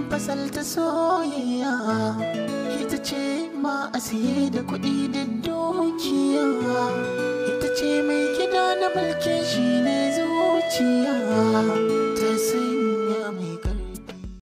fasalta soyayya ita ce ma a siye da kuɗi da dukiya ita ce mai gida na mulki shi ne zuciya